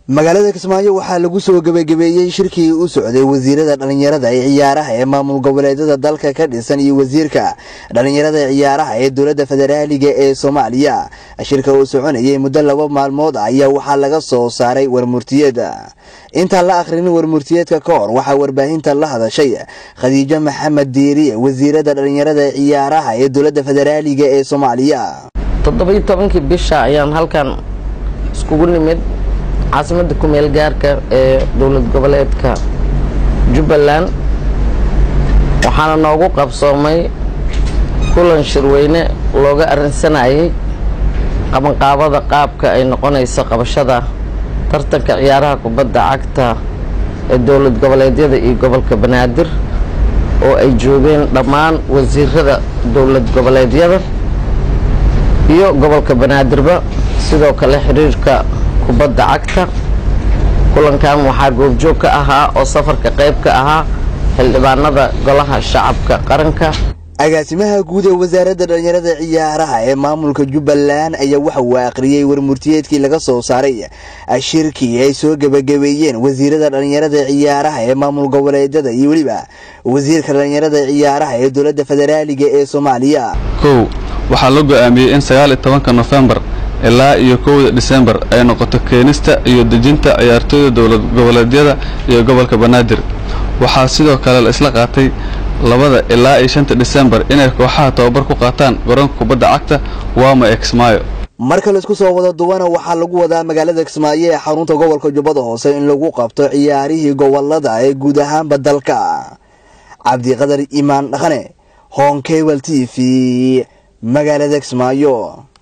magaalada kismaayo waxaa lagu soo gebagabeeyey shirkii u socday wasiirada dhallinyarada ee ciyaaraha ee maamul goboleedyada dalka ka dhisan iyo wasiirka dhallinyarada ee ciyaaraha ee dowladda federaaliga ee soomaaliya shirka uu soconayay muddo laba maalmood ah ayaa waxaa laga soo saaray warmurtiyeed intaan la akhrinin warmurtiyeedka ka hor waxaa warbaahinta la hadashay khadiijo maxamed diiriye wasiirada dhallinyarada ee ciyaaraha ee dowladda federaaliga ee soomaaliya toddobiyo tobankii bisha ayaan halkan iskugu nimid caasimadda kumeel gaarka ee dowlad goboleedka jubbaland waxaana noogu qabsoomay kulan shirweyne looga arrinsanayay qabanqaabada qaabka ay noqonayso qabashada tartanka ciyaaraha kubadda cagta ee dowlad goboleedyada iyo gobolka banaadir oo ay joogeen dhammaan wasiirada dowlad goboleedyada iyo gobolka banaadirba sidoo kale xiriirka kubadda cagta kulankan waxaa goobjoog ka ahaa oo safarka qayb ka ahaa xildhibaanada golaha shacabka qaranka agaasimaha guud ee wasaaradda dhallinyarada ciyaaraha ee maamulka jubbaland ayaa waxa uu akhriyey warmurtiyeedkii laga soo saaray shirkii ay soo gebagabeeyeen wasiirada dhallinyarada ciyaaraha ee maamul goboleedyada iyo weliba wasiirka dhallinyarada ciyaaraha ee dowladda federaaliga ee soomaaliya kow waxaa la go-aamiyey in sagaal iyo tobanka nofembar ilaa iyo kowda disembar ay noqoto keenista iyo dejinta ciyaartooyda dowlad goboleedyada iyo gobolka banaadir waxaa sidoo kale la isla qaatay labada ilaa iyo shanta disembar inay kooxaha tababar ku qaataan garoonka kubadda cagta waama ee kismaayo marka laisku soo wada duwana waxaa lagu wadaa magaalada kismaayo ee xarunta gobolka jubbada hoose in lagu qabto ciyaarihii gobolada ee guud ahaanba dalka cabdiqadar imaan dhaqane honkebal t v magaalada kismaayo